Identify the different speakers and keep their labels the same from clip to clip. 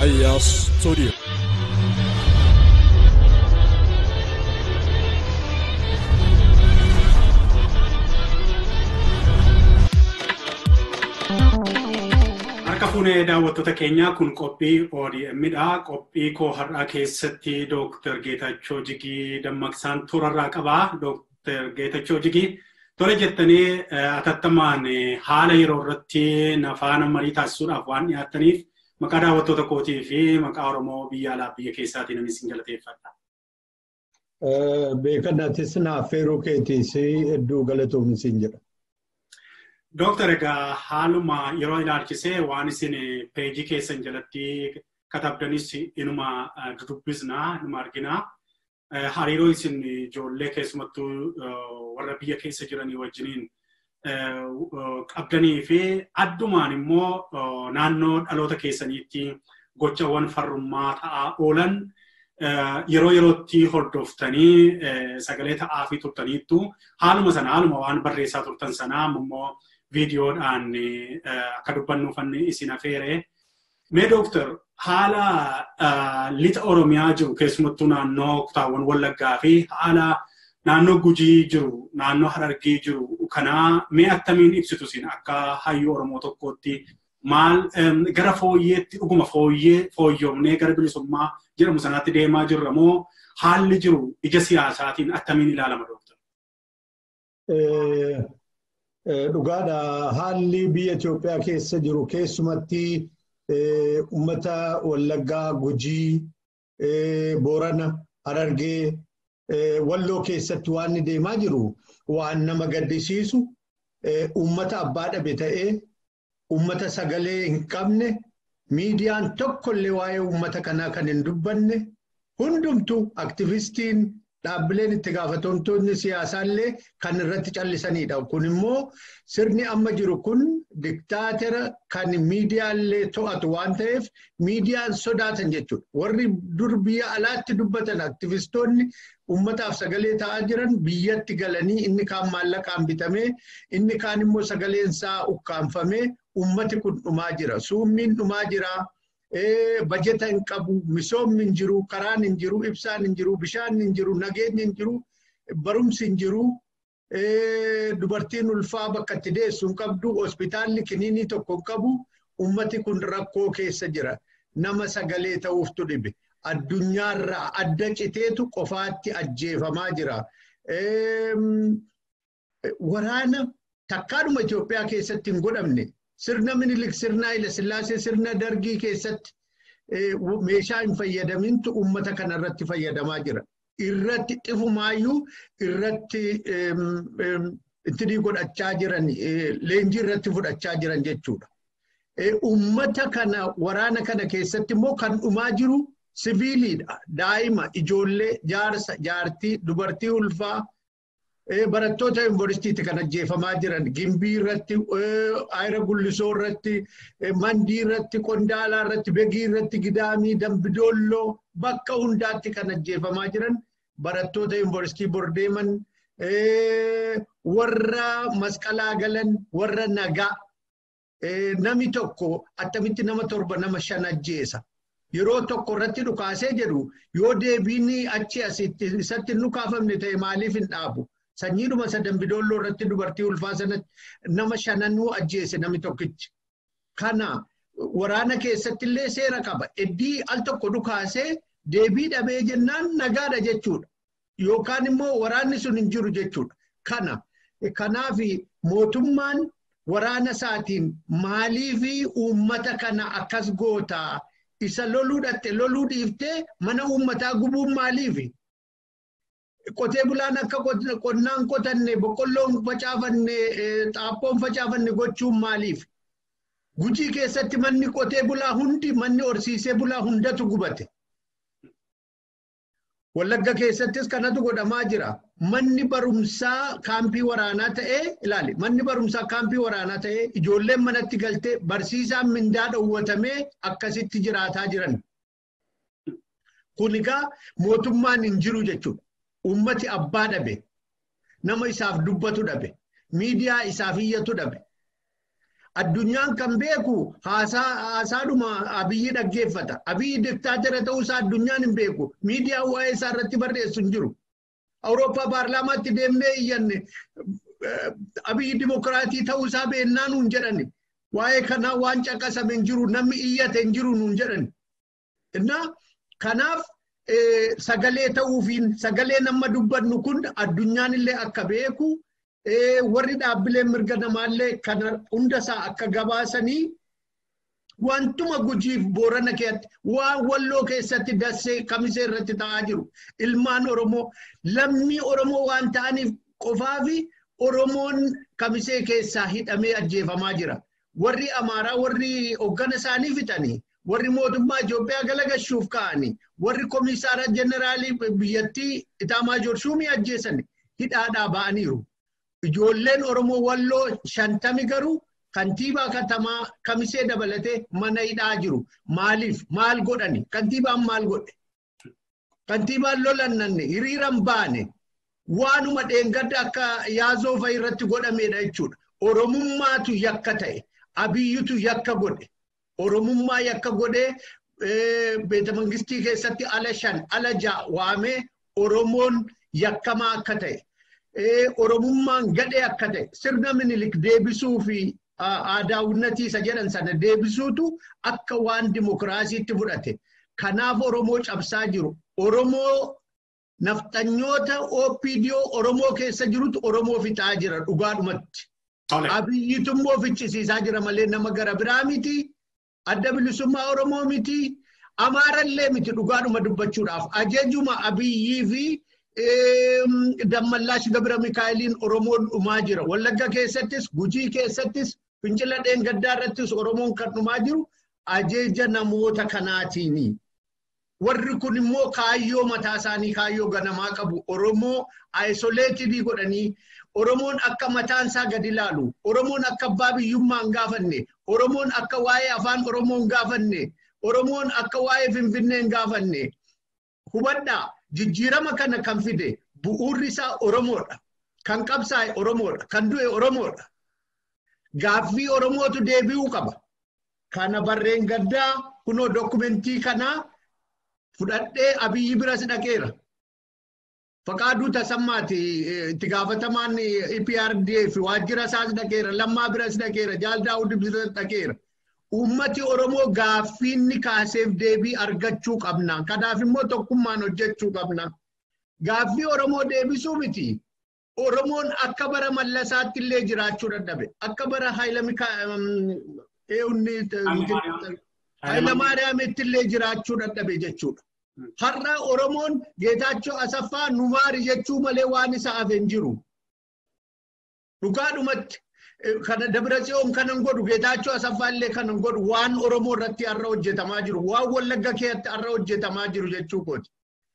Speaker 1: Ayyaas Studio.
Speaker 2: Harka fuunee daawwattoota keenyaa kun qophii ODM'dha. Qophii koo har'aa keessatti Dooktar Geetachoo Jigii dammaqsaan turarraa qabaa. Dooktar Geetachoo Jigii tole jettanii atattamaan haala yeroo irratti nafaana marii taasisuudhaaf waan dhiyaattaniif maqaa daawwattoota kootii fi maqaa Oromoo biyya alaa biyya keessaatiin ani isin galateeffadha.
Speaker 3: Beekannaatis naaf feeruu keetiis hedduu galatoomni siin jedha.
Speaker 2: Dooktar egaa haaluma yeroo ilaalchisee waan isin peejii keessan jalatti katabdanis inuma dudubbisnaa inuma arginaa. Hariiroo isin ijoollee keessumattuu warra biyya keessa jiranii wajjiniin qabdanii fi addumaan immoo naannoo dhaloota keessaniitti gochawwan farrummaa ta'aa oolan yeroo yerootti hordoftanii sagalee ta'aa fi turtaniittu haaluma sana haaluma waan barreessaa turtan sanaa immoo viidiyoodhaan akka dubbannuufan isin afeere. Mee dooktar haala lixa Oromiyaa jiru keessumattuu naannoo kutaawwan Wallaggaa fi haala naannoo Gujii jiru naannoo Harargee jiru kanaa mee attamiin ibsitu isin akka hayyuu Oromoo tokkootti maal gara fooyyeetti dhuguma fooyyee fooyyoomnee gara bilisummaa jedhamu sanaatti deemaa jirra moo haalli jiru ija siyaasaatiin attamiin ilaalama dooktar?
Speaker 3: Dhugaadha haalli biyya Itoophiyaa keessa jiru keessumatti uummata Wallaggaa, Gujii, Boorana, Harargee, Walloo keessatti waan deemaa jiru waan nama gaddisiisu uummata abbaa dhabe ta'ee uummata sagalee hin qabne miidiyaan tokkollee waa'ee uummata kanaa kan hin dubbanne hundumtu aktivistiin dhaabbileen itti gaafatamtoonni siyaasaallee kan irratti callisanidha. Kun immoo sirni amma jiru kun diktaatera kan miidiyaallee to'atu waan ta'eef miidiyaan sodaatan jechuudha. Warri dur biyya alaatti dubbatan aktivistoonni uummataaf sagalee ta'aa jiran biyyatti galanii inni kaan maallaqaan bitamee inni kaan immoo sagaleen isaa ukkaanfamee uummati kun dhumaa jira. Suummiin dhumaa jira. bajeta hin qabu, misoomni hin jiru, karaan hin jiru, ibsaan hin jiru, bishaan hin jiru, nageenyi hin jiru, barumsi hin jiru, dubartiin ulfaa bakka itti deessu hin qabdu, hospitaalli kiniinii tokko hin qabu, ummati kun rakkoo keessa jira. Nama sagalee ta'uuftu dhibe. Addunyaarraa adda citeetu qofaatti ajjeefamaa jira. Waraana takkaadhuma Itoophiyaa keessatti hin godhamne sirna minilik sirna Haile Sillaasee sirna dargii keessatti meeshaa hin fayyadamintu uummata kana irratti fayyadamaa jira. Irratti xifumaayyuu irratti itti godhachaa jiran leenjii irratti fudhachaa jiran jechuudha. Uummata kana waraana kana keessatti immoo kan dhumaa jiru siviiliidha. Daa'ima, ijoollee, jaarsa, jaartii, dubartii ulfaa, barattoota yuunivarsiitiitti kan ajjeefamaa jiran gimbii irratti ayira gullisoo irratti mandii irratti qondaalaa irratti begii irratti gidaamii dambidoolloo bakka hundaatti kan ajjeefamaa jiran barattoota yuunivarsiitii bordeeman warra masqalaa galan warra nagaa nami tokko attamitti nama torba nama shan ajjeesa. Yeroo tokko irratti dhukaasee jedhu yoo deebiin achi asitti isatti hin dhukaafamne ta'e maaliif hin dhaabu? sanyiidhuma isa dambidoolloo irratti dubartii ulfaa sanatti nama shananuu ajjeese nami tokkichi. Kana waraana keessatti illee seera qaba. Eddii al tokko dhukaasee deebii dhabee jennaan nagaadha jechuudha. Yookaan immoo waraanni sun hin jiru jechuudha. Kana kanaaf mootummaan waraana isaatiin maalii fi uummata kana akkas gootaa isa loluu dhatte loluu dhiiftee mana uummataa gubuun maaliifi? qotee bulaan akka qonnaan qotanne boqqolloon facaafanne xaaphoon facaafanne gochuun maaliif? Gujii keessatti manni qotee bulaa hundi manni horsiisee bulaa hundatu gubate. Wallagga keessattis kanatu godhamaa jira. Manni barumsaa kaampii waraanaa ta'ee ilaali. Manni barumsaa kaampii waraanaa ta'ee ijoolleen manatti galtee barsiisaan mindaa dhowwatamee akkasitti jiraataa jiran. Kun egaa mootummaan hin jiru jechuudha. Uummati abbaa dhabe. Nama isaaf dubbatu dhabe. Miidiyaa isaaf iyyatu dhabe. Addunyaan kan beeku haasaadhuma abiyyi dhaggeeffata. Abiyyi diktaatera ta'uusaa addunyaan hin beeku. Miidiyaan waa'ee isaa irratti barreessu hin jiru. Awurooppaa paarlaamaatti deemnee iyyanne abiyyi dimokiraatii ta'uusaa beennaa nuun jedhani. Waa'ee kanaa waan caqasame hin jiru namni iyyate hin jiru nuun jedhani. Innaa kanaaf sagalee ta'uufiin sagalee nama dubbannu kun addunyaan illee akka beeku warri dhaabbileen mirga namaallee kana hundasaa akka gabaasanii wantuma gujiif boorana keessatti waan walloo keessatti dassee kamisee irratti ta'aa jiru ilmaan oromoo lammii oromoo waan ta'aniif qofaafi oromoon kamisee keessaa hidhamee ajjeefamaa jira warri amaaraa warri hoggana isaanii fixanii warri mootummaa Itoophiyaa galagashuuf ka'anii warri komisaara jeneraalii biyyattii Itaamaajoor Shuumii ajjeesan hidhaadhaa ba'aniiru. Ijoolleen Oromoo walloo shantami garuu kantiibaa katamaa kamisee dabalatee mana hidhaa jiru. Maaliif? Maal godhani? Kantiibaan maal godhe? Kantiibaan lolannanne hiriiran baane waanuma dheengadda akka yaazoo fa'i irratti godhamedha jechuudha. Oromummaatu yakka ta'e. Abiyyutu yakka godhe. Oromummaa yakka godhee beeta mangistii keessatti ala shan ala ja'a waamee Oromoon yakkamaa akka ta'e. Oromummaan gadhee akka ta'e sirna minilik deebisuu fi aadaawwannatii isa jedhan sana deebisuutu akka waan dimokiraasiitti fudhate. Kanaaf Oromoo cabsaa jiru. Oromoo nafxanyoota OPDO Oromoo keessa jirutu Oromoo fixaa jira dhugaadhumatti. Abiyyitu immoo fichisiisaa jira malee nama gara biraa miti. Adda bilisummaa Oromoo miti. Amaarallee miti dhugaadhuma dubbachuudhaaf. Ajajuma abiyyii fi dammallaash gabira mikaa'eliin Oromoon dhumaa jira. Wallagga keessattis, Gujii keessattis, Fincila Dheengaddaa irrattis Oromoon kan dhumaa jiru ajeja namoota kanaatiini. Warri kun immoo kaayyoo mataa isaanii kaayyoo ganamaa qabu. Oromoo ayisoleetidii godhanii Oromoon akka mataan isaa gadi ilaalu. Oromoon akka abbaa biyyummaa hin gaafanne. Oromoon akka waa'ee afaan Oromoo hin gaafanne. Oromoon akka waa'ee Finfinnee hin gaafanne. Hubadhaa jijjiirama kana kan fide bu'uurri isaa Oromoodha. Kan qabsaa'e Oromoodha. Kan du'e Oromoodha. Gaaffii Oromootu deebi'uu qaba. Kana barreen gaddaa kunoo dokumentii kanaa fudhadhee abiyyi biras dhaqeera. Faqaaduu tasammaati itti gaafatamaan EPRDF waajjira isaas dhaqeera. Lammaa biras dhaqeera. Jaaldaa'uu biras dhaqeera. Uummati Oromoo gaaffiinni kaaseef deebii argachuu qabna. Kanaaf immoo tokkummaan hojjechuu qabna. Gaaffii Oromoo deebisuu miti. Oromoon akka bara mallasaatti illee jiraachuu dadhabe. Akka bara Hayilamaariyaamitti illee jiraachuu dadhabe jechuudha. Har'a Oromoon Geetaachoo Asaffaa Numaari jechuu malee waan isa hafe hin jiru. Dhugaadhumatti kana Dabratsiyoon kanan godhu Geetaachoo Asaffaa illee kanan godhu waan Oromoo irratti har'a hojjetamaa jiru. Waan Wallagga keessatti har'a hojjetamaa jiru jechuu kooti.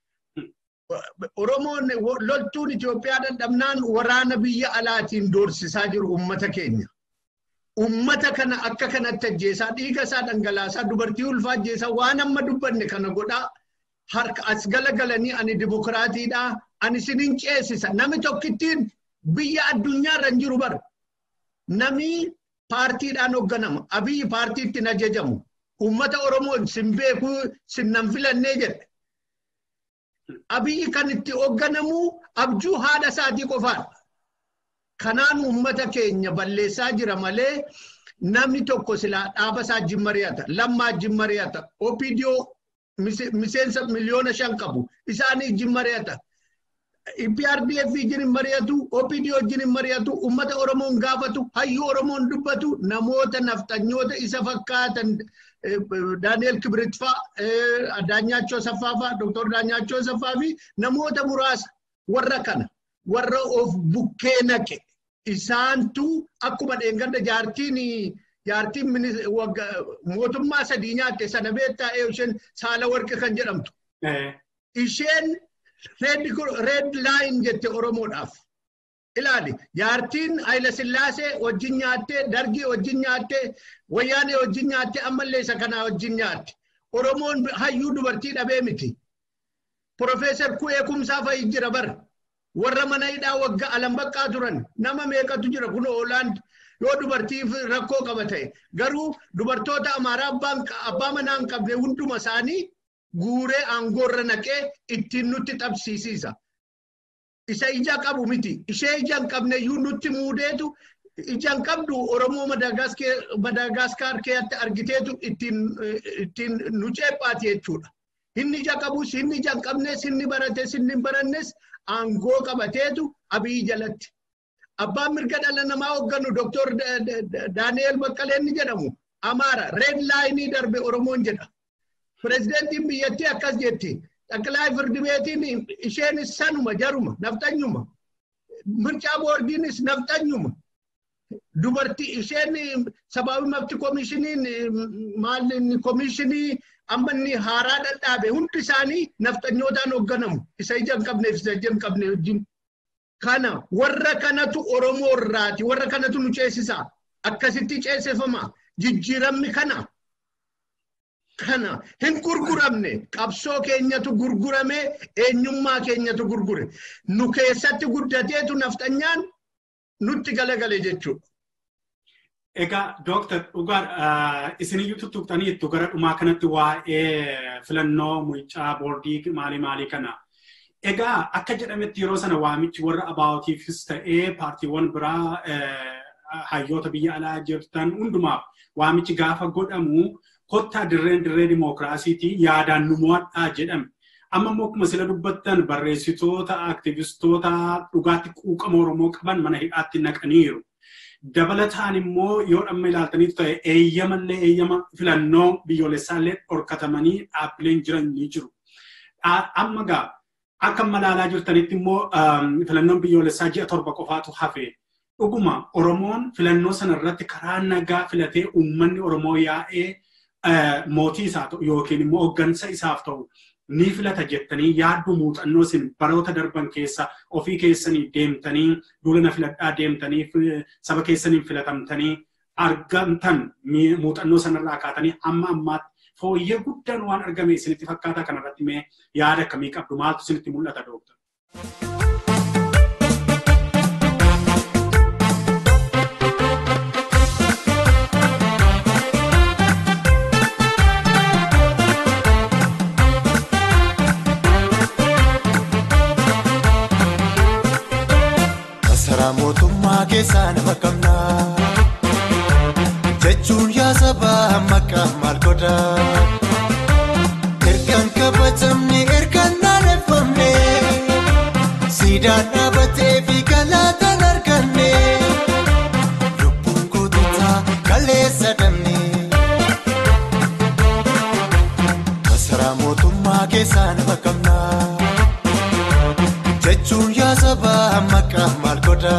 Speaker 3: Oromoon loltuun Itoophiyaa dadhabnaan waraana biyya alaatiin doorsisaa jiru uummata keenya. Uummata kana akka kanatti ajjeesaa dhiiga isaa dhangalaasaa dubartii ulfaa ajjeesaa waan amma dubbanne kana godhaa harka as galagalanii ani dimokiraatiidhaa ani sinin ceesisa nami tokkittiin biyya addunyaarra hin jiru bara. Nami paartiidhaan hoogganama abiyyi paartiitti hin ajajamu uummata Oromoon sin beekuu sin nan filannee jedhe. Abiyyi kan itti hoogganamu abjuu haadha isaatii qofaadha. Kanaan uummata keenya balleessaa jira malee namni tokko silaa dhaaba isaa wajjin mari'ata. Lammaa wajjin mari'ata. OPDO miseensa miliyoona shan qabu. Isaanii wajjin mari'ata. PRDF wajjin hin mari'atu. OPDO wajjin hin mari'atu. Uummata Oromoon gaafatu. Hayyuu Oromoon dubbatu. Namoota naftanyoota isa fakkaatan Daani'el Kibrit fa'aa, Daanyaachoo Asaffaa fa'aa, Dooktor Daanyaachoo Asaffaa fi namoota muraasa warra kana warra of bukkee naqe isaantu akkuma dheengadda jaartiin jaartiin mootummaa sadii nyaatte sana beektaa isheen saala warqi kan jedhamtu. Isheen reed laayin jette Oromoodhaaf. Ilaali jaartiin Hayila Sillaasee wajjin nyaattee dargii wajjin nyaattee wayyaanee wajjin nyaattee ammallee isa kanaa wajjin nyaatte. Oromoon hayyuu dubartii dhabee miti. Profeesar Ku'ee Kumsaa fa'i jira bara. Warra mana hidhaa waggaa alambaqqaa turan nama meeqatu jira kun Hoolaand yoo dubartiif rakkoo qaba ta'e garuu dubartoota amaaraa abbaa manaa hin qabne hunduma isaanii guuree aangoorra naqee ittiin nutti xabsiisiisa. Isa ija qabu miti ishee ija hin qabne iyyuu nutti muudeetu ija hin qabdu Oromoo Madaagaskar keessatti argiteetu ittiin nu ceephaati jechuudha. Inni ija qabus inni ija hin qabnes inni barates inni hin barannes aangoo qabateetu abii jalatti. Abbaan mirga dhala namaa hoogganu Dooktor Daani'eel Baqqalee inni jedhamu Amaara reed laayinii darbe Oromoon jedha. Pireezidentiin biyyattii akkas jetti. Xaqilaay firdi beetiin isheenis sanuma jaruma naftanyuma. Mircaa boordiinis naftanyuma. Dubartii isheen sabaabi mafti koomishiniin maalli koomishinii amma inni haaraa dhadhaabe hundi isaanii naftanyootaan hoogganamu. Isa ija hin qabneef isa ija hin qabne wajjin. Kana warra kanatu Oromoo irraati. Warra kanatu nu ceesisa. Akkasitti ceesifama. Jijjiiramni kana. Kana hin gurguramne qabsoo keenyatu gurgurame eenyummaa keenyatu gurgure. Nu keessatti guddateetu naftanyaan nutti galagale jechuudha.
Speaker 2: Egaa Dooktar dhugaa isiniyyuu tuttuqxaniittu gara dhumaa kanatti waa'ee filannoo mucaa boordii maalii maalii kana. Egaa akka jedhametti yeroo sana waamichi warra abaawootiifis ta'ee paartiiwwan biraa hayyoota biyya alaa jirtan hundumaaf waamichi gaafa godhamu kottaa dirreen dirree dimookiraasiitii yaadaan nu mo'adhaa jedhame. Amma immoo akkuma sila dubbattan barreessitoota, aktivistoota dhugaatti quuqama Oromoo qaban mana hidhaatti naqaniiru. Dabalataan immoo yoo dhamma ilaaltaniitu ta'e eeyyamallee eeyyama filannoo biyyoolessaallee dhorkatamanii dhaabbileen jiran ni jiru. Amma gaa akka malaalaa jirtanitti immoo filannoon biyyoolessaa ji'a torba qofaatu hafe. Dhuguma Oromoon filannoo sana irratti karaa nagaa filatee uummanni Oromoo yaa'ee mootii isaa ta'u yookiin immoo hooggansa isaaf ta'u ni filata jettanii yaaddu muuxannoo isin baroota darban keessa ofii keessanii deemtanii duulana filadhaa deemtanii saba keessaniin filatamtanii argamtan muuxannoo sanarraa kaatanii hamma ammaatti fooyyee guddaan waan argame isinitti fakkaataa kanarratti mee yaada akkamii qabdu maaltu isinitti mul'ata dooktar?
Speaker 1: Masaraa mootummaa keessaa nama qabna. Jechuun yaa sabaa maqaa maal godha. Ergaan kabajamne ergaan naaneffamne. Siidaan dhaabatee fi galaataan arganne. Lubbuun goototaa kaleessa dabne. Masaraa mootummaa keessaa nama qabna. Jechuun yaa sabaa maqaa maal godha.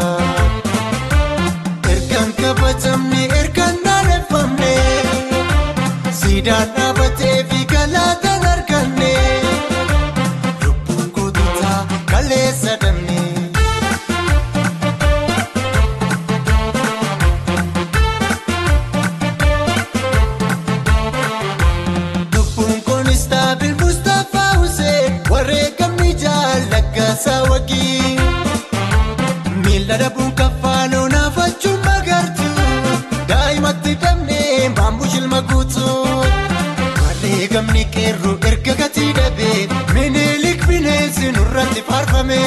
Speaker 1: Ergaan kabajamne ergaan naaneffamne. Siidaan dhaabatee fi galaataan arganne. Lubbuun goototaa kaleessa dabne. Lubbuun kunis taabil Mustaphaa Hussein wareegamni jaallaggasaa wagii. Miila dhabuun kaffaanoo naafachuun magartu daa'imatti dabnee maammu shilma guutu. Wareegamni qeerroo erga gatii dhabee minilik bineensi nurratti faarfame.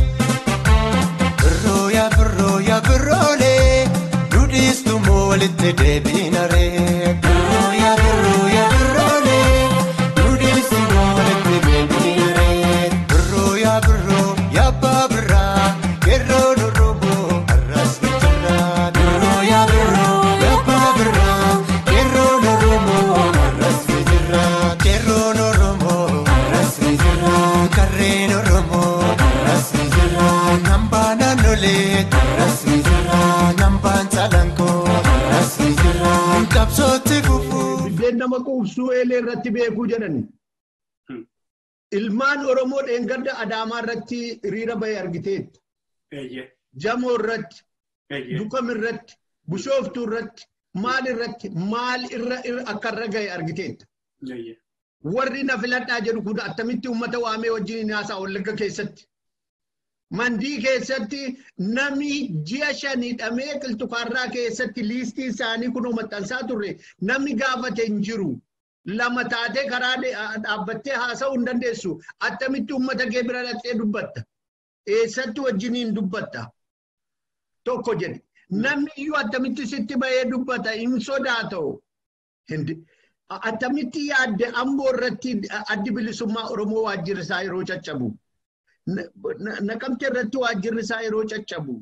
Speaker 1: Birroo yaa birroo yaa birroolee dudhiistu moo walitti deebiinaree. Birroo yaa birroo yaa birroolee dudhiistu moo walitti deebiinaree. Birroo yaa birroo yaa abbaa birraa qeerroon oromoo har'as ni jira. Birroo yaa birroo yaa abbaa birraa qeerroon oromoo har'as ni jira. Qeerroon oromoo har'as ni jira. Karreen oromoo har'as ni jira. Nambaan naannolee har'as ni jira. Nambaan calankoo har'as ni jira. Qabsootti fufuu.
Speaker 3: Biddeen nama quubsuu eelee irratti beekuu jedhani. Ilmaan Oromoo dheengadda Adaamaa irratti hiriira bahee argiteetta.
Speaker 2: Eeyyee.
Speaker 3: Jamoo irratti,
Speaker 2: Eeyyee.
Speaker 3: Dukam irratti, Bishooftuu irratti, maal irratti, maal irra irra akka irra gahe argiteetta.
Speaker 2: Eeyyee.
Speaker 3: Warri na filadhaa jedhu kun attamitti uummata waamee wajjin haasaa wallagga keessatti. Mandii keessatti namni ji'a shan hidhamee qilxukaarraa keessatti liistii isaanii kunoo maxxansaa turre namni gaafate hin jiru. Lama taatee karaa dhaabbattee haasa'uu hin dandeessu. Attamitti uummata kee bira dhaqxee dubbatta. Eessatti wajjiniin dubbatta. Tokko jedhe. Namni iyyuu attamitti sitti bahee dubbata hin sodaata'u. Attamitti yaadde amboo irratti addi bilisummaa Oromoo waajjirri isaa yeroo caccabu. Naqamte irratti waajjirri isaa yeroo caccabu.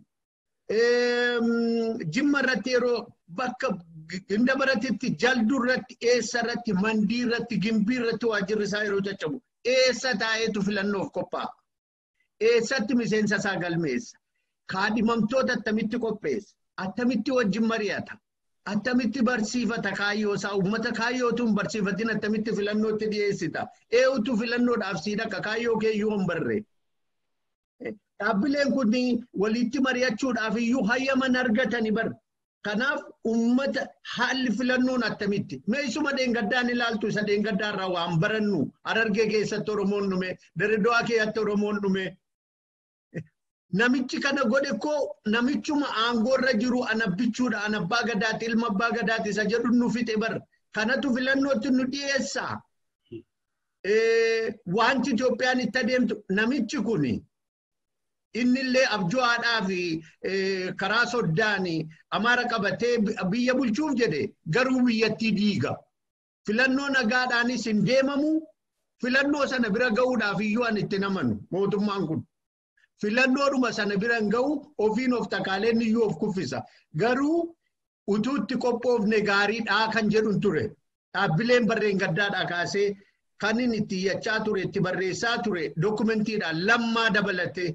Speaker 3: Jimma irratti yeroo bakka ginda baratitti jalduu irratti eessa irratti mandii irratti gimbii irratti waajjirri isaa yeroo caccabu. Eessa taa'eetu filannoof qophaa'a. Eessatti miseensa isaa galmeessa. Kaadhimamtoota attamitti qopheessa. Attamitti wajjin mari'ata. Attamitti barsiifata kaayyoo isaa uummata kaayyootuun barsiifatiin attamitti filannootti dhiyeessita. Eewutu filannoodhaaf sii dhaqa kaayyoo keeyyuu hin barre. Dhaabbileen kun walitti mari'achuudhaaf iyyuu hayyaman argatani bar. Kanaaf uummata haalli filannoon attamitti. Meesuma dheengaddaan ilaaltu isa dheengaddaarraa waan barannu Harargee keessatti Oromoon dhume, Dirreedawaa keessatti Oromoon dhume. Namichi kana godhe koo namichuma aangoorra jiru anabbichuudha anabbaa gadaati ilma abbaa gadaati isa jedhu nu fixe bar. Kanatu filannootti nu dhiyeessaa. Wanti Itoophiyaan itti adeemtu namichi kuni. innillee abju'aadhaa fi karaa soddaan amaara qabatee biyya bulchuuf jedhe garuu biyyattii diiga. Filannoo nagaadhaanis hin deemamu filannoo sana bira ga'uudhaaf iyyuu an itti namanu mootummaan kun. Filannoodhuma sana bira hin ga'u ofiin of takaaleen iyyuu of kuffisa. Garuu utuu itti qophoofne gaariidhaa kan jedhu ture. Dhaabbileen barreen gaddaadhaa kaasee kan inni itti iyyachaa ture itti barreessaa ture dookumentiidhaan lammaa dabalatee.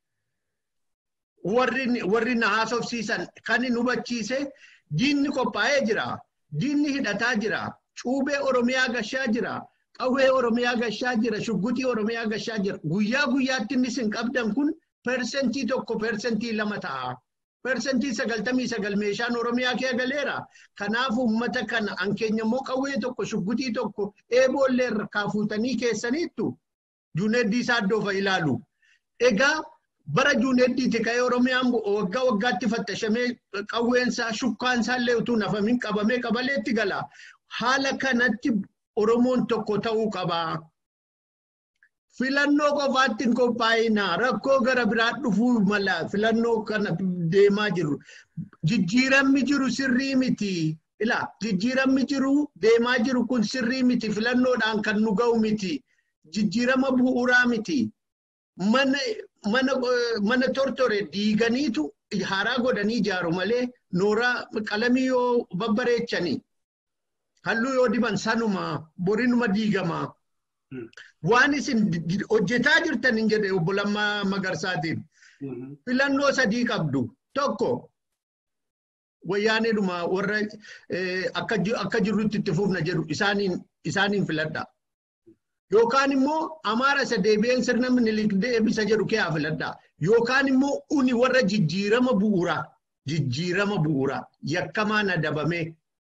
Speaker 3: warri na haasofsiisan kan hin hubachiise diinni qophaa'ee jira. Diinni hidhataa jira. Cuubee Oromiyaa gashaa jira. Qawwee Oromiyaa gashaa jira. Shuggutii Oromiyaa gashaa jira. Guyyaa guyyaatti inni isin qabdan kun persentii tokko persentii lama ta'a. Persentii sagaltamii sagal meeshaan Oromiyaa kee galeera. Kanaaf uummata kana hankeenya immoo qawwee tokko shuggutii tokko eeboollee irraa fuutanii keessaniittu juuneeddii isaa iddoofa ilaalu. Egaa bara juuneeddiiti ka'ee Oromiyaan waggaa waggaatti fattashamee qawweensaa shukkaansaa illee utuu nafamin qabamee qabaleetti gala. Haala kanatti Oromoon tokko ta'uu qaba. Filannoo qofaatti hin qophaa'ina. Rakkoo gara biraa dhufuu mala filannoo kana deemaa jiru. Jijjiiramni jiru sirrii miti. Ila jijjiiramni jiru deemaa jiru kun sirrii miti. Filannoodhaan kan nu ga'u miti. Jijjiirama bu'uuraa miti. Mana mana mana tortore diiganiitu haaraa godhanii ijaaru malee nooraa qalamii yoo babbareechanii halluu yoo diban sanuma borinuma diigamaa. Waan isin hojjetaa jirtan hin jedhe obbo Lammaa Magarsaatiin. Filannoo sadii qabdu. Tokko wayyaaneedhuma warra akka jirrutti itti fufna jedhu isaaniin filadha. Yookaan immoo amaara isa deebi'een sirna minilik deebisa jedhu kee haa filadhaa. Yookaan immoo uni warra jijjiirama bu'uuraa. Jijjiirama bu'uuraa. Yakkamaan adabamee.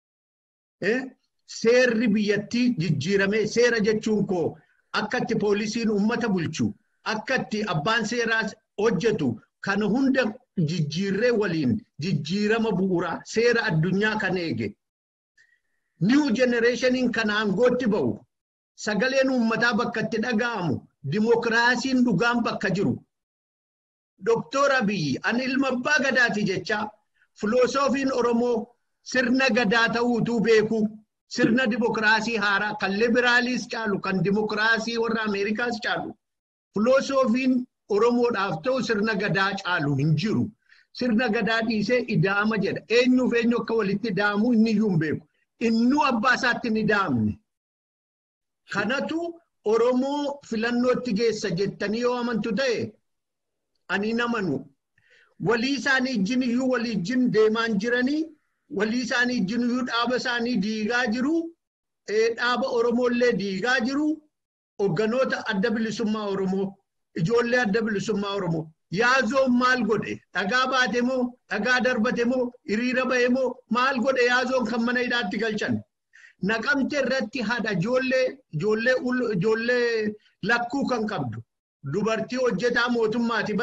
Speaker 3: Seerri biyyattii jijjiiramee seera jechuun koo akkatti poolisiin uummata bulchu akkatti abbaan seeraa hojjetu kana hunda jijjiirree waliin jijjiirama bu'uuraa seera addunyaa kan eege. Niw jenereeshiniin kan aangootti ba'u. sagaleen uummataa bakka itti dhaga'amu dimokiraasiin dhugaan bakka jiru. Doktor Abiyyi ani ilma abbaa gadaati jecha filoosofiin Oromoo sirna gadaa ta'uutuu beeku sirna dimokiraasii haaraa kan libiraaliis caalu kan dimokiraasii warra Ameerikaas caalu filoosofiin Oromoodhaaf ta'u sirna gadaa caalu hin jiru. Sirna gadaa dhiisee ida'ama jedha. Eenyuuf eenyu akka walitti ida'amu inni iyyuu hin beeku. Innuu abbaa isaatti hin ida'amne. Kanatu Oromoo filannootti geessa jettanii yoo amantu ta'e ani namanu walii isaanii ijjin iyyuu walii ijjin deemaan jiranii walii isaanii ijjin iyyuu dhaaba isaanii diigaa jiru dhaaba Oromoollee diigaa jiru hogganoota adda bilisummaa Oromoo ijoollee adda bilisummaa Oromoo yaazoon maal godhe dhagaa baate moo dhagaa darbate moo hiriira ba'e moo maal godhe yaazoon kan mana hidhaatti galchan. naqamte irratti haadha ijoollee ijoollee ijoollee lakkuu kan qabdu dubartii hojjetaa mootummaati bara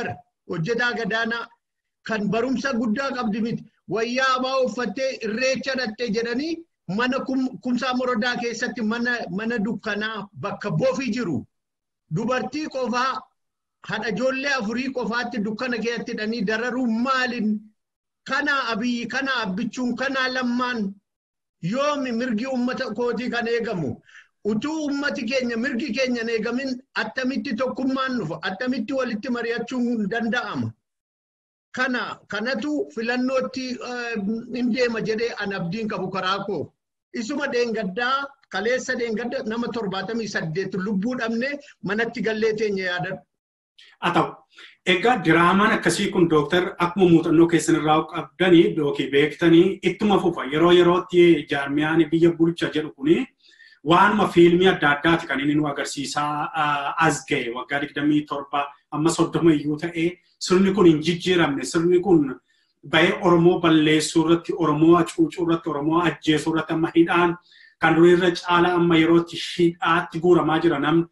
Speaker 3: hojjetaa gadaanaa kan barumsa guddaa qabdi miti. Wayyaa abaa uffattee irreecha dhattee jedhanii mana kumsaa morodaa keessatti mana dukkanaa bakka bofii jiru. Dubartii qofaa haadha ijoollee afurii qofaatti dukkana keessatti hidhanii dararuu maaliin kana abiyyi kana abbichuun kana lammaan yoomi mirgi uummata kootii kan eegamu. Utuu uummati keenya mirgi keenya hin eegamin attamitti tokkummaan dhufa attamitti walitti mari'achuun danda'ama. Kana kanatu filannootti hin deema jedhee an abdiin qabu karaa koo. Isuma dheengaddaa kaleessa dheengadda nama torbaatamii saddeet lubbuu dhabne manatti gallee teenya yaadadhu.
Speaker 2: Haa ta'u, egaa diraamaan akkasii kun dooktar akkuma muuxannoo keessan irraa qabdanii yookiin beektanii ittuma fufa yeroo yerootti jaarmiyaan biyya bulcha jedhu kuni waanuma fiilmii adda addaati kan inni nu agarsiisaa as ga'e waggaa digdamii torba amma soddoma iyyuu ta'ee sirni kun hin jijjiiramne sirni kun bahee Oromoo balleessuu irratti Oromoo hacuucuu irratti Oromoo ajjeesuu irratti amma hidhaan kan durii irra caala amma yerootti hidhaatti guuramaa jira namni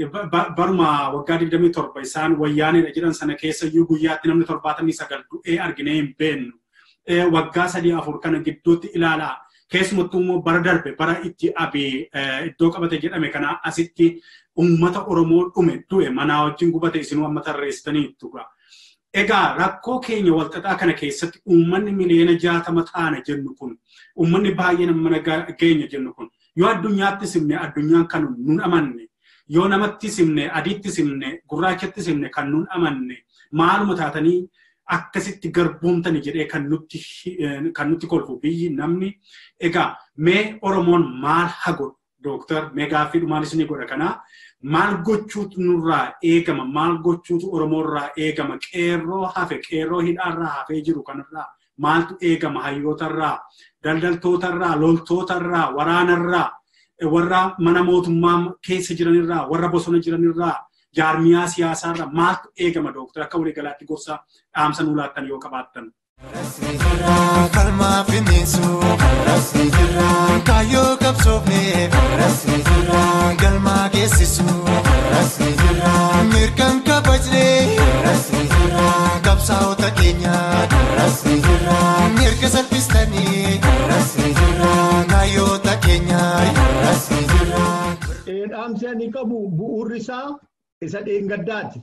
Speaker 2: baruma waggaa 27 isaan wayyaanidha jedhan sana keessa iyyuu guyyaatti namni 79 du'ee arginee hin beennu. Waggaa sadii afur kana gidduutti ilaalaa. Keessumattuu immoo bara darbe bara itti abii iddoo qabate jedhame kana asitti uummata Oromoo dhume du'e manaa wajjin gubate isinuu amma tarreessitaniittu. Egaa rakkoo keenya walxaxaa kana keessatti uummanni miliyoona jaatama taana jennu kun uummanni baay'een mana geenya jennu kun yoo addunyaatti simne addunyaan kan nun amanne yoo namatti simne adiitti simne gurraachatti simne kan nun amanne maaluma taatanii akkasitti garboomtani jedhee kan nutti kan nutti kolfu biyyi namni egaa mee oromoon maal haa godhu dooktar mee gaaffii dhumaanis ni godha kanaa maal gochuutu nurraa eegama maal gochuutu oromoorraa eegama qeerroo hafe qeerroo hidhaarraa hafee jiru kanarraa maaltu eegama hayyootarraa daldaltootarraa loltootarraa waraanarraa warra mana mootummaa keessa jiranirraa warra bosona jiranirraa jaarmiyaa siyaasaarraa maaltu eegama dooktar akka waliigalaatti gorsa dhaamsa nuu laattan yoo qabaattan.
Speaker 1: Rasni jira kalmaa finniinsu rasni jira kaayyoo qabsoofne rasni jira galmaa geessisu rasni jira mirkan kabajne rasni jira qabsaa'ota keenya rasni jira mirga salphistanii rasni jira kaayyoota keenya rasni jira.
Speaker 3: Dhaamsi ani qabu bu'uurri isaa isa dheengaddaati.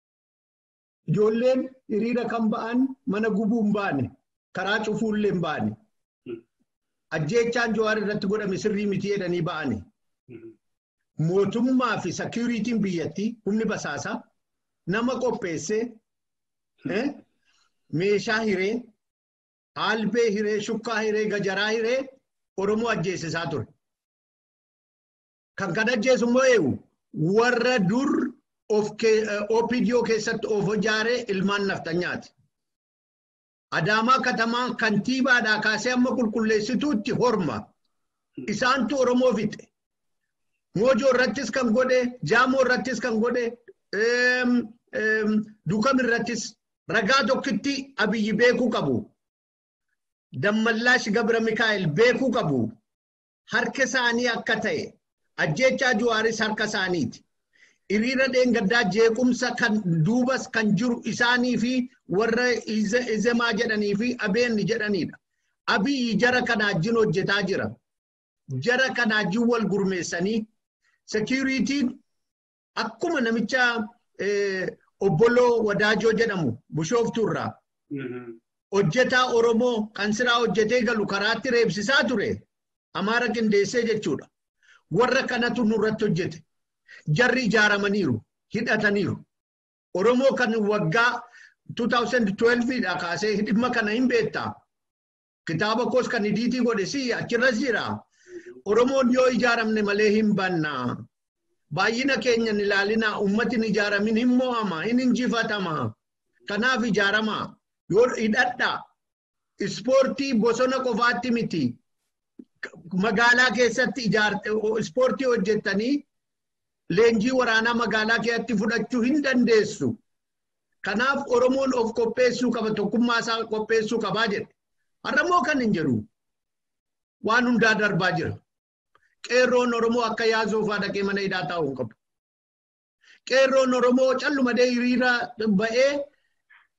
Speaker 3: Ijoolleen hiriira kan ba'an mana gubuu hin baane karaa cufuullee hin baane. Ajjeechaan Jawaar irratti godhame sirrii miti jedhanii ba'ani. Mootummaa fi seekuriitiin biyyattii humni basaasaa nama qopheessee meeshaa hiree albee hiree shukkaa hiree gajaraa hiree Oromoo ajjeesisaa ture. Kan kan ajjeesu immoo eegu warra dur OPDO keessatti of ijaaree ilmaan naftanyaati. Adaamaa katamaa kantiibaadhaa kaasee amma qulqulleessituutti horma. Isaantu Oromoo fixe. Moojoo irrattis kan godhe, Jaamoo irrattis kan godhe, Dukam irrattis ragaa tokkitti Abiyyi beekuu qabu. Dammallaash Gabra Mikaa'el beekuu qabu. Harka isaanii akka ta'e, ajjeechaa Juwaaris harka isaaniiti. hiriira dheengaddaa jeequmsa kan duubas kan jiru isaanii fi warra izemaa jedhanii fi abeenni jedhanidha. Abiyyi jara kanaa wajjin hojjetaa jira. Jara kanaa wajjin wal gurmeessanii sekiyuriitiin akkuma namicha obboloo wadaajoo jedhamu bushooftuurraa hojjetaa Oromoo kan siraa hojjetee galu karaatti reebsisaa ture. Amaara qindeessee jechuudha. Warra kanatu nurratti hojjete. jarri ijaaramaniiru hidhataniiru. Oromoo kan waggaa 2012dha kaasee dhimma kana hin beektaa. Kitaaba koos kan hidiitii godhe si achirras jira. Oromoon yoo ijaaramne malee hin banna. Baay'ina keenya hin ilaalinaa ummati hin ijaaramin hin mo'ama hin injifatama. Kanaaf ijaarama. Yoo hidhadha. Ispoortii bosona qofaatti miti. Magaalaa keessatti ispoortii hojjettanii leenjii waraanaa magaalaa keessatti fudhachuu hin dandeessu. Kanaaf Oromoon of qopheessuu qaba tokkummaa isaa qopheessuu qabaa jedhe. Har'ammoo kan hin jedhu waan hundaa darbaa jira. Qeerroon Oromoo akka yaasuufaa dhaqee mana hidhaa taa'uu hin qabu. Qeerroon Oromoo callumadee hiriira ba'ee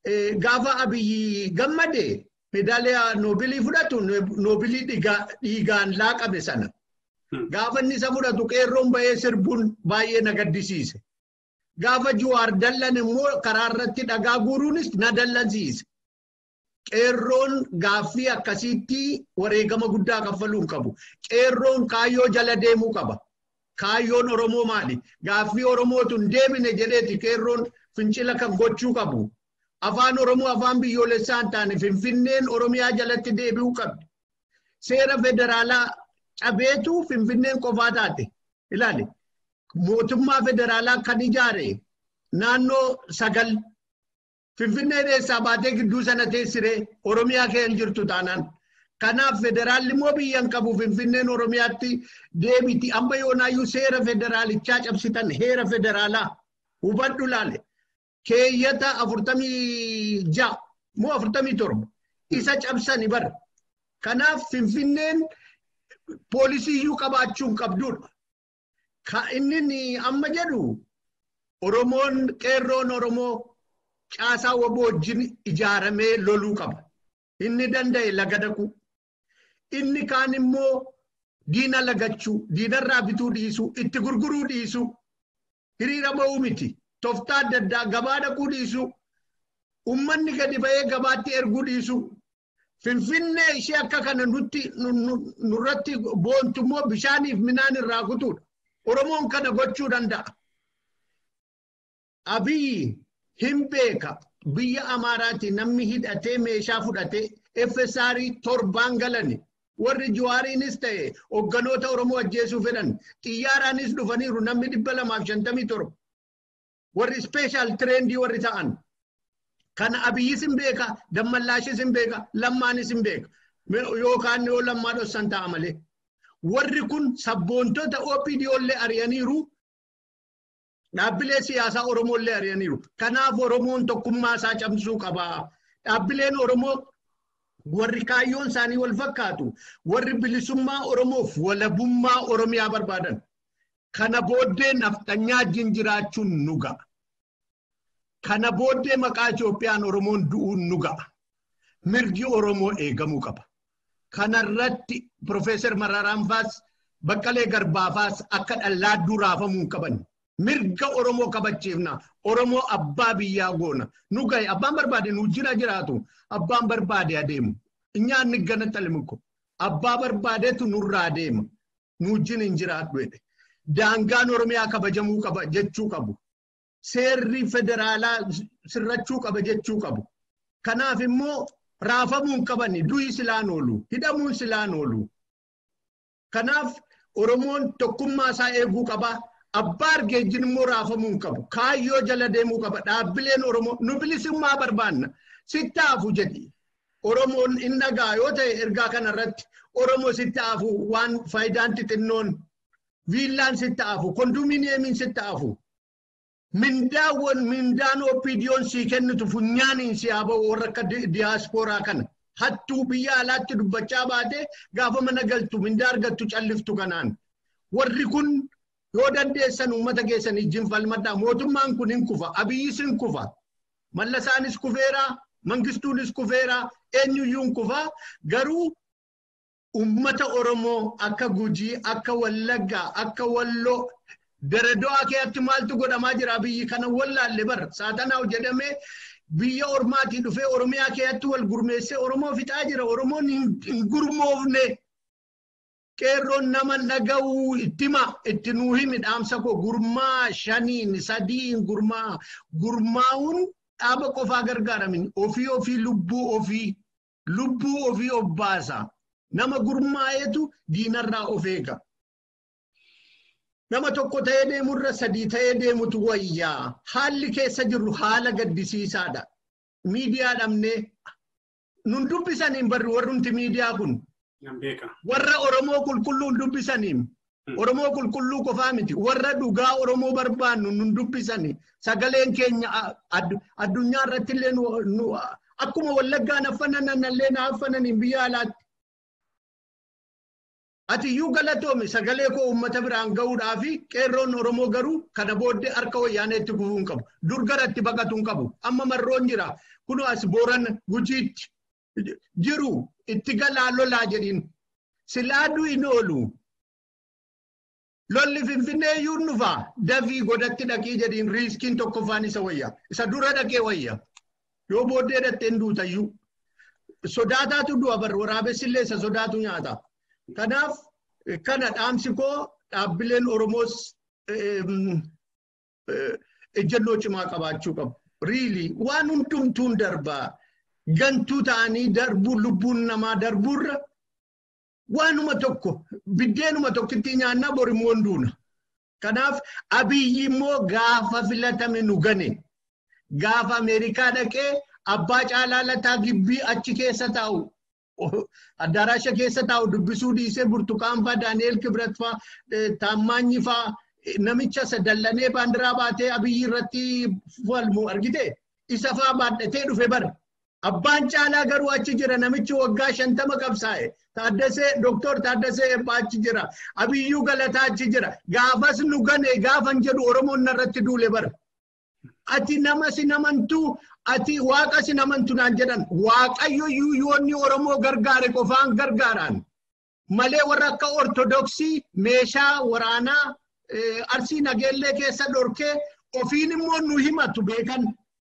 Speaker 3: gaafa abiyyi gammade meedaaliyaa noobilii fudhatu noobilii dhiigaan laaqame sana. Gaafa inni isa fudhatu qeerroon bahee sirbuun baay'ee na gaddisiise. Gaafa Juwaar dallan immoo karaa irratti dhagaa guuruunis na dallansiise. Qeerroon gaaffii akkasiitti wareegama guddaa kaffaluu qabu. Qeerroon kaayyoo jala deemuu qaba. Kaayyoon Oromoo maali? Gaaffii Oromootu hin deebine jedheeti qeerroon fincila kan gochuu qabu. Afaan Oromoo afaan biyyoolessaa hin taane Finfinneen Oromiyaa jalatti deebi'uu qabdi. Seera federaalaa cabeetu Finfinneen qofaa taate. Ilaali. Mootummaa federaalaa kan ijaare naannoo sagal Finfinnee eessaa baatee gidduu sana teessiree Oromiyaa keessa jirtu taanaan. Kanaaf federaalli immoo biyya hin qabu Finfinneen Oromiyaatti deebiti. Amma yoonaayyuu seera federaalichaa cabsitan heera federaalaa hubadhu laale. Keeyyata afurtamii ja'a moo afurtamii torba isa cabsani bara. Kanaaf Finfinneen poolisiiyyuu qabaachuu hin qabdudha. Inni amma jedhu Oromoon qeerroon Oromoo caasaa waboo wajjin ijaaramee loluu qaba. Inni danda'e laga dhaquu. Inni kaan immoo diina lagachuu, diinarraa bituu dhiisuu, itti gurguruu dhiisuu, hiriira ba'uu miti. Tooftaa adda addaa gabaa dhaquu dhiisuu, uummanni gadi ba'ee gabaatti erguu dhiisuu. Finfinnee ishee akka kana nutti nurratti boontu immoo bishaaniif midhaan irraa kutuudha. Oromoon kana gochuu danda'a. Abiyyi hin beeka biyya Amaaraati namni hidhatee meeshaa fudhatee FSR torbaan galani. Warri Juwaariinis ta'e hogganoota Oromoo ajjeesuu fedhan xiyyaaraanis dhufaniiru namni dhibba lamaaf shantamii torba. Warri ispeeshaal tireendii warri ta'an. Kana abiyyis hin beeka, dammallaashis hin beeka, lammaanis hin beeka. Yookaan yoo lammaa dhossan ta'a malee. Warri kun sabboontota OPDO illee ari'aniiru. Dhaabbilee siyaasaa Oromoo illee ari'aniiru. Kanaaf Oromoon tokkummaa isaa cabsuu qaba. Dhaabbileen Oromoo warri kaayyoon isaanii wal fakkaatu. Warri bilisummaa Oromoof walabummaa Oromiyaa barbaadan. Kana booddee naftanyaa wajjin jiraachuun nu ga'a. Kana booddee maqaa Itoophiyaan Oromoon du'uun nu ga'a. Mirgi Oromoo eegamuu qaba. Kanarratti Profeesar Mararaan faas Baqqalee Garbaafaas akka dhallaadduu raafamuu qaban. Mirga Oromoo kabachiifna. Oromoo abbaa biyyaa goona. Nu gahe abbaan barbaade nu jira jiraatu. Abbaan barbaade adeemu. Nyaanni gana talimiko. Abbaa barbaadeetu nurraa adeema. Nu wajjin hin jiraatu jedhe. Daangaan Oromiyaa kabajamuu qaba jechuu qabu. Seerri federaalaa sirrachuu qaba jechuu qabu. Kanaaf immoo raafamuu hin qabani. Du'i silaan oolu. Hidhamuun silaan oolu. Kanaaf Oromoon tokkummaa isaa eeguu qaba. Abbaa argeejjiin immoo raafamuu hin qabu. Kaayyoo jala deemuu qaba. Dhaabbileen Oromoo nu bilisummaa barbaanna. Sittaafu jedhi. Oromoon inni dhagaa yoo ta'e ergaa kanarratti Oromoo sittaafu waan faayidaan xixinnoon viillaan sittaafu kondominiyeemiin sittaafu. Mindaawwan mindaan OPDO'n sii kennitu funyaaniin si haa ba'u warra akka diyaaspooraa kana. Hattuu biyya alaatti dubbachaa baate gaafa mana galtu mindaa argattu calliftu kanaan. Warri kun yoo dandeessan uummata keessan ijjiin falmadhaa mootummaan kun hin kufa abiyyis hin kufa mallasaanis kufeera mangistuunis kufeera eenyuyyuu hin kufa garuu uummata oromoo akka gujii akka wallaggaa akka walloo darado'aa keessatti maaltu godhamaa jira biyyi kana wallaalle bar saatanaaw jedhamee biyya ormaatii dhufee oromiyaa keessatti wal gurmeessee oromoo fixaa jira oromoon hin gurmoofne. qeerroon nama dhaga'uu ittima itti nuu himi dhaamsa koo gurmaa shaniin sadiin gurmaa gurmaa'uun dhaaba qofaa gargaaramin ofii ofii lubbuu ofii lubbuu ofii of baasa nama gurmaa'eetu diinarraa of eega. Nama tokko ta'ee deemurra sadii ta'ee deemutu wayyaa haalli keessa jirru haala gaddisiisaadha. Miidiyaa dhabnee nun dubbisaniin barri warrumti miidiyaa kun. warra Oromoo qulqulluun dubbisaniin Oromoo qulqulluu qofaa miti warra dhugaa Oromoo barbaannu nun dubbisani sagaleen keenya addunyaa irratti illee akkuma wallaggaan affanan illee na affananiin biyya alaatti. Ati iyyuu galatoomi sagalee koo uummata biraan gahuudhaafi qeerroon Oromoo garuu kana booddee harka wayyaaneetti kufuu hin qabu. Dur garatti baqatuu hin qabu. Amma marroon jira. kunoo as booran gujiitti jiru itti galaa lolaa jedhin silaaduu hin oolu. Lolli finfinnee iyyuu dhufaa dafii godatti dhaqii jedhin riiskiin tokkoffaan isa wayya. Isa dura dhaqee wayya. Yoo booddee dhattee duutayyuu. Sodaataatu du'a bar waraabessi illee isa sodaatu nyaata. Kanaaf kana dhaamsi koo dhaabbileen Oromoos ejjennoo cimaa qabaachuu qabu. Riili waan hundumtuun darbaa gantuu ta'anii darbuu lubbuun namaa darbuurra waanuma tokko biddeenuma tokkitti nyaannaa borimmoo duuna. Kanaaf abiyyi immoo gaafa filatame nu gane gaafa Ameerikaa dhaqee abbaa caalaa lataa gibbii achi keessa taa'u addaraasha keessa taa'u dubbisuu dhiisee burtukaan faa daani'eel kibrat faa taammaanyi faa namicha sadallanee baandiraa baatee abiyyi irratti falmu argite isa faa baadhatee dhufe bara. Abbaan caalaa garuu achi jira namichi waggaa shantama qabsaa'e. Taaddasee Dooktor Taaddasee Ebbaa achi jira. Abiyyuu Galataa achi jira. Gaafas nu gane gaafan jedhu Oromoon narratti duule bara. Ati nama si namantuu ati waaqa si namantu naan jedhan waaqayyo yoonni Oromoo gargaare qofaan gargaaraan malee warra akka ortodoksii meeshaa waraanaa arsii nageellee keessa dhorkee ofiin immoo nu himatu beekan.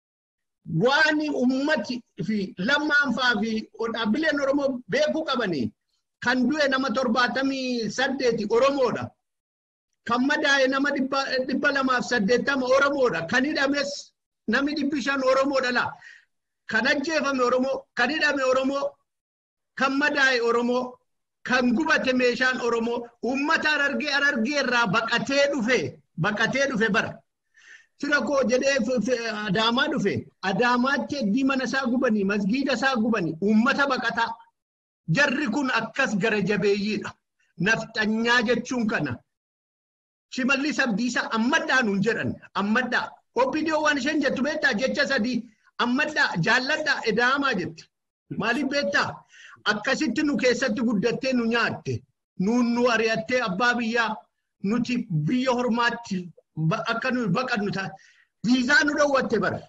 Speaker 3: waan ummati fi lammaanfaa fi dhaabbileen Oromoo beekuu qabanii kan du'e nama torbaatamii saddeeti Oromoodha. Kan madaa'e nama dhibba lamaaf saddeettama Oromoodha. Kan hidhames namni dhibbi shan Oromoodha laa. Kan ajjeefame Oromoo, kan hidhame Oromoo, kan madaa'e Oromoo, kan gubate meeshaan Oromoo, uummata arargee arargee irraa baqatee dhufe, baqatee dhufe bara. Fira koo jedhee adaamaa dhufe adaamaatti heddii mana isaa gubanii masgiida isaa gubanii uummata baqataa jarri kun akkas gara jabeeyyiidha. Nafxanyaa jechuun kana. Shimallis Abdiisaa ammadhaa nuun jedhan ammadhaa. Obbidiyoo waan isheen jettu beektaa jecha sadii ammadhaa jaalladhaa edaamaa jetti. Maaliif beektaa? Akkasitti nu keessatti guddattee nu nyaatte. Nuun nu ari'attee abbaa biyyaa nuti biyya hormaatti akka nuyi baqannu taate viizaa nu dhowwatte bara.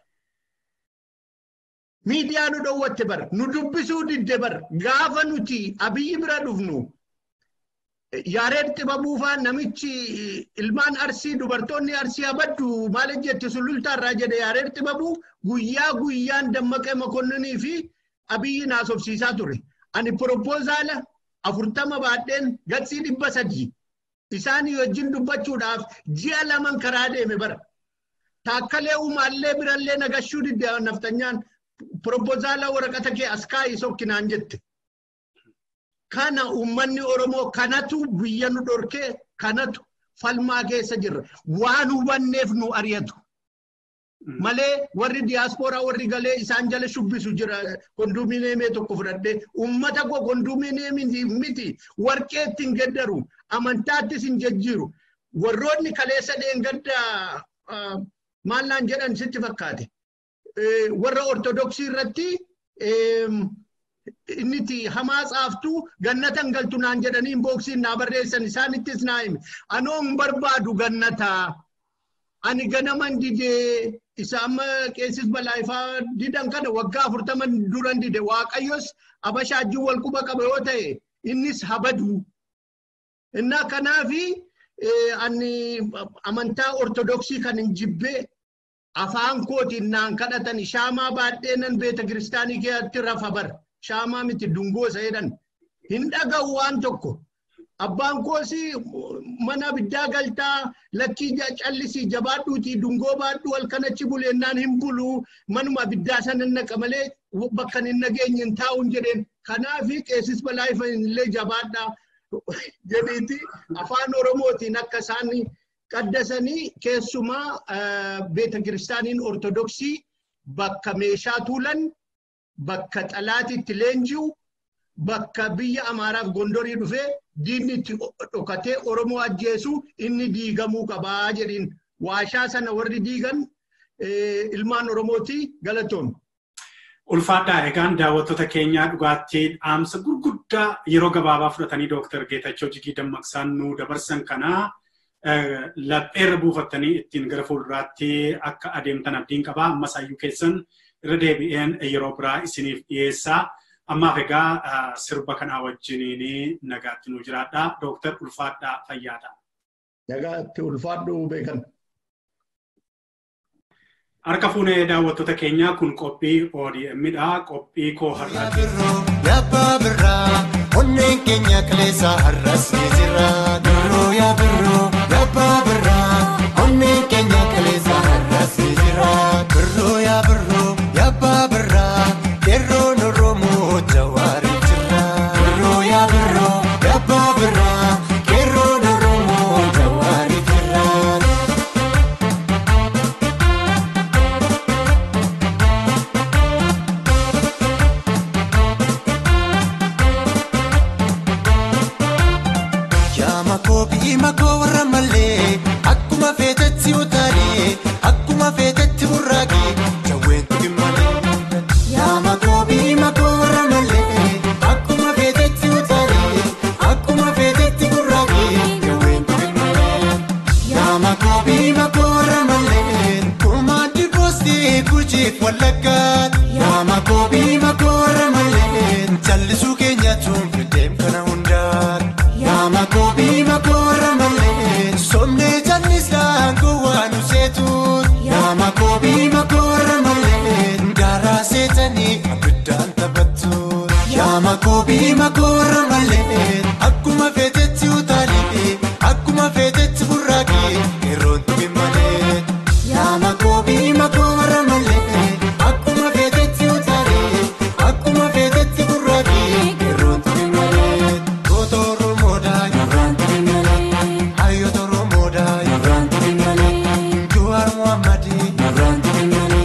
Speaker 3: Miidiyaa nu dhowwatte bara. Nu dubbisuu didde bara. Gaafa nuti abiyyi bira dhufnu yaareed xibabuu faa namichi ilmaan arsii dubartoonni arsii abaddu maal jetti sulultaarraa jedhe yaareed xibabuu guyyaa guyyaan dammaqee makonnanii fi abiyyi naasofsiisaa ture. Ani propoozaala afurtama baadheen gatsii dhibba sadii isaanii wajjin dubbachuudhaaf ji'a laman karaa deeme bara. Taakkalee uumaallee birallee nagashuu didde naftanyaan propoozaala waraqata kee as kaa'ii sokkinaan jette. Kana uummanni Oromoo kanatu biyya nu dhorkee kanatu falmaa keessa jirra. Waan hubanneef nu ari'atu. Malee warri diyaaspooraa warri galee isaan jala shubbisu jira kondominiyeemii tokko fudhadhee uummata koo kondominiyeemii miti warqee ittiin geddaru amantaattis hin jejjiiru. Warroonni kaleessa dheengadda maallaan jedhan sitti fakkaate. Warra ortodoksii irratti inniti hamaa tsaaftuu gannatan galtu naan jedhanii booksiin naa barreessan isaanittis naa hime. Anoo hin barbaadu gannataa. Ani ganaman didee isa amma qeessis balaayifaa didan kana waggaa afurtaman duran dide waaqayyos abashaajjiin wal quba qaba yoo ta'e innis habadu. Innaa kanaafi ani amantaa ortodoksii kan hin jibbee afaan kootiin naan kadhatan shaamaa baadhee nan beeta kiristaanii keessatti rafa bara. Shaamaa miti dungoo isa jedhan. Hin dhaga'u waan tokko. Abbaan koosii mana abiddaa galtaa lakkii callisii jabaadhuutii dungoo baadhuu halkan achi buleennaan hin buluu manuma abiddaa sana naqa malee bakka hin nageenye hin taa'uun jedheen. Kanaafi qeessis balaayifa illee jabaadhaa jedhiiti afaan Oromootiin akka isaan qaddasanii keessumaa beeta kiristaaniin ortodoksii bakka meeshaa tuulan bakka xalaatiitti leenji'u bakka biyya Amaaraaf Gondorii dhufee diinni itti dhokatee Oromoo ajjeesu inni diigamuu qabaa jedhiin waashaa sana warri diigan ilmaan Oromooti galatoon.
Speaker 2: Ulfaadhaa egaan daawwattoota keenyaa dhugaattii dhaamsa gurguddaa yeroo gabaabaa fudhatanii Dooktar Geetachoo Jigii Dammaqsaan nu dabarsan kanaa lapheerra buufattanii ittiin gara fuulduraatti akka adeemtan abdiin qabaa ammas hayyuu keessan irra deebi'een yeroo biraa isiniif dhiyeessaa. Ammaaf egaa sirba kanaa wajjiniin nagaatti nu jiraadha. Dooktar Ulfaadhaa Fayyaadha.
Speaker 3: Nagaatti ulfaadhu beekan.
Speaker 2: Harka fuunee daawwattoota keenyaa kun qophii ODM'dha. Qophii koo har'aati.
Speaker 1: Yabbaa birraa onneen keenya kaleessaa har'as ni jira. Birroo yaa birroo yabbaa birraa onneen keenya kaleessaa har'as ni jira. Birroo yaa birroo yabbaa birraa qeerroon Oromoo jawaari jira. Birroo yaa birroo yabbaa birraa qeerroon Oromoo jawaari jira. Yaama koo bi'ima koo warra malee akkuma feetetti utaalee akkuma feetetti burraaqee jawween tuqin malee. Yaama koo bi'ima koo warra malee akkuma feetetti utaalee akkuma feetetti burraaqee jawween tuqin malee. Yaama koo bi'ima koo warra malee kumaandi boostii gujiif wallaggaat. Yaama koo bi'ima koo warra malee jallisuu keenya tuunfideem kana hundaat. Yaama koo biima koora malee somnee jallisaan gowwaan useetuut. Yaama koo biima koora malee daaraa seetanii abiddaan taphattuut. Yaama koo biima koora malee akkuma feetetti utaalee akkuma feetetti burraaqee yeroo tuqin malee. Yaama koo biima koora malee akkuma feetetti utaalee akkuma feetetti burraaqee yeroo tuqin malee. Gootoo Oromoodhaa yeroo tuqin malee. Hayyoota Oromoodhaa yeroo tuqin malee. Jawaar Muhammadii yeroo tuqin malee.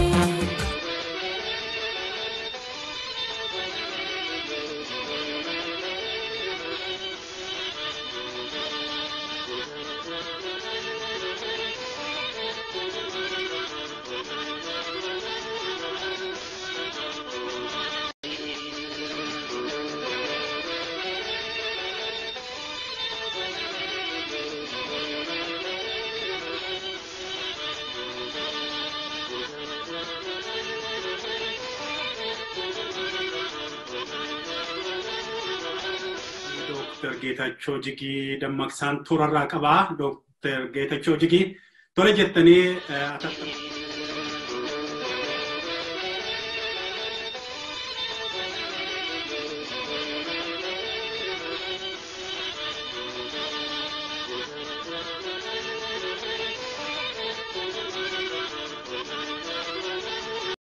Speaker 2: Dooktar Geetachoo Jigii dammaqsaan turarraa qabaa. Dooktar Geetachoo Jigii tole jettanii